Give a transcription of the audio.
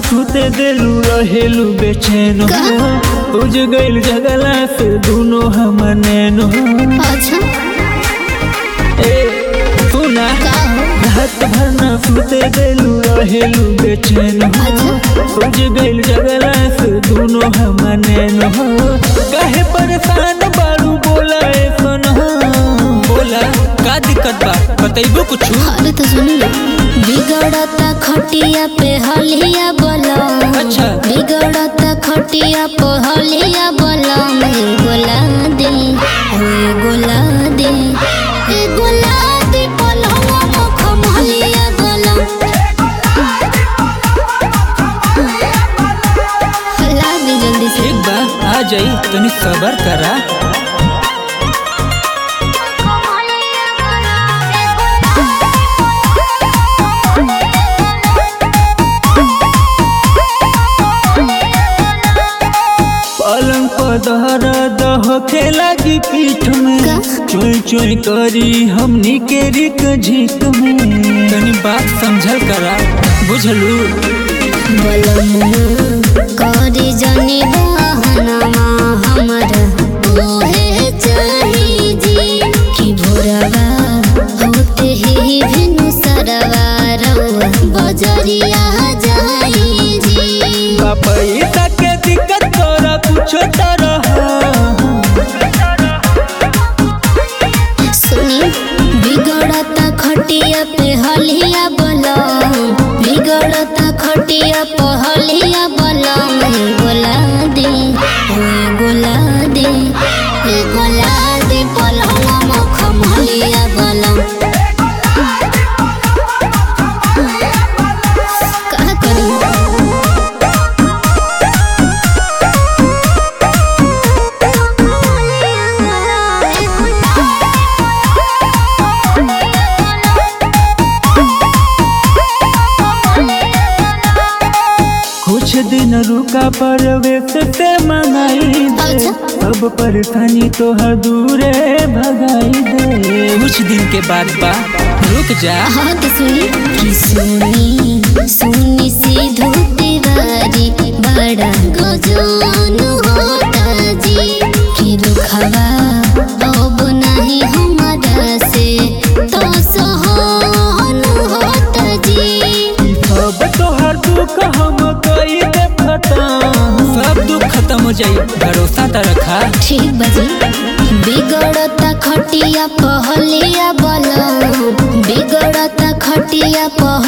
सुते देलू रहेलू बेचैन का? उज गइल जगला से दुनो हम नैनो अच्छा ए तू ना का हो रात भर ना सुते देलू रहेलू बेचैन अच्छा उज गइल जगला से दुनो हम नैनो काहे परेशान बारू बोला ए सन बोला का दिक्कत बा बतैबो कुछ अरे तो सुनी बिगड़ता खटिया पे हलिया बोला अच्छा। बिगड़ता खटिया पे हलिया बोला ए गोला दे ए गोला दे ए गोला दे पलवा मुख महलिया गोला ला दे जल्दी से एक बा आ जाई तनी सबर करा पलंग पर दहरा दह के लागी पीठ में का? चोई चोई करी हमनी के रिक झिक में तनी बात समझल करा बुझलू बलमुआ करी जनी बहनमा हमरा ओहे चाही जी कि भोरवा होते ही भिनु सरवा रउआ बजरिया जाई जी पैसा के दिक्कत तोरा कुछो तरह सुनी बिगड़ता खटिया पे हलिया बलम बिगड़ता खटिया पे हलिया बलम हे गोला दे हे गोला दे हे गोला दे पलंग मुख हलिया बलम का करी कुछ दिन रुका परवेश से मंगाई दे अच्छा। सब परेशानी तोहर दूरे भगाई दे कुछ दिन के बाद बा रुक जा हाँ तो सुनी कि सुनी सुनी सी धोती वारी बड़ा गजन होता जी कि रुखवा अब नहीं हमारा से तो सहन होता जी सब तोहर दुख हम कई दे खत्म सब दुख खत्म हो जाई भरोसा त रखा ठीक बजी बिगड़ता खटिया पहलिया बलम बिगड़ता खटिया पह